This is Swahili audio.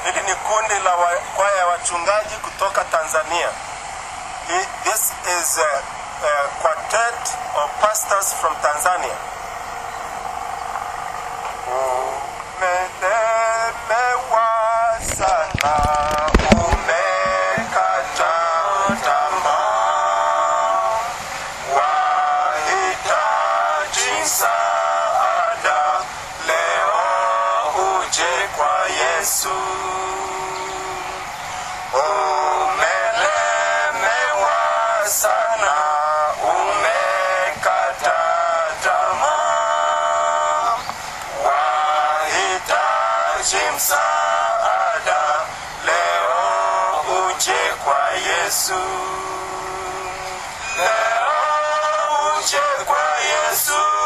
Hili ni kundi la wa- kwaya ya wachungaji kutoka Tanzania. Hi- This is a, a quartet of pastors from Tanzania. Umelemewa sana, umekata tamaa, wahitaji msaada, leo uje kwa Yesu. Umelemewa sana, umekata tamaa, wahitaji msaada, leo uje kwa Yesu. Leo uje kwa Yesu.